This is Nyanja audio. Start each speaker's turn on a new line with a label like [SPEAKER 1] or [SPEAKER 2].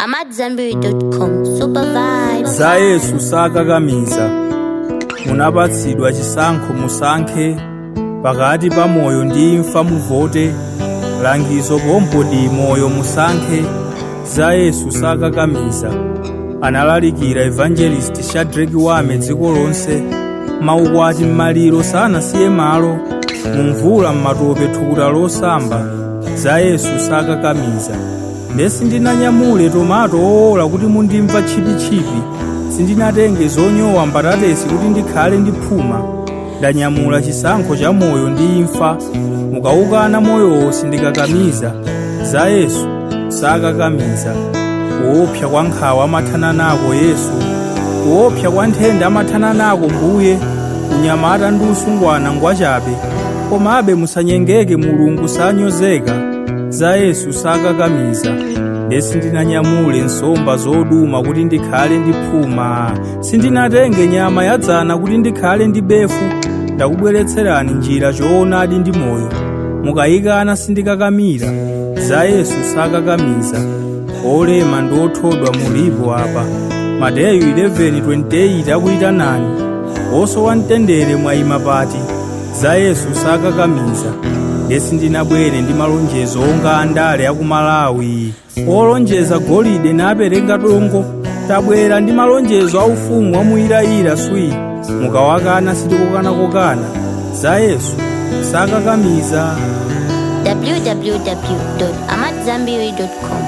[SPEAKER 1] AmadZanbury.com. Super vibes.
[SPEAKER 2] za yesu sakakamiza munapatsidwa chisankho musankhe pakati pa moyo ndi imfa muvote langizo pompo ndi moyo musankhe za yesu sakakamiza analalikira evangelist shadraki wame dziko lonse maukwati m'maliro sanasiye malo mumvula m'matope thukuta losamba za yesu sakakamiza nde sindinanyamule tomato owola kuti mundimva tchipitchipi sindinatenge zonyowa mbatatesi kuti ndikhale ndi phuma ndanyamula chisankho cha moyo ndi imfa mukawukana moyowo sindikakamiza za yesu sakakamiza kuopsa kwa nkhawa amathana nako yesu kuopsa kwa nthenda amathana nako mbuye unyamata ndi usungwana ngwachabe komabe musanyengeke mulungu sanyozeka za yesu sakakamiza nde sindinanyamule nsomba zoduma kuti ndikhale ndi phuma sindinatenge nyama yadzana kuti ndikhale ndi befu ndakubweretserani njira choonadi ndi moyo mukayikana sindikakamira za yesu sakakamiza olema ndi othodwa mulipo apa mateyu 11:28 akuyitanani osowa mtendere mwayima pati za yesu sakakamiza nde sindinabwere ndi malonjezo onga andale akumalawi olonjeza golide napereka dongo tabwera ndi malonjezo aufumu amuyirayira swi mukawakana sitikukanakokana za yesu sakakamiza
[SPEAKER 1] www.amadzanbury.com.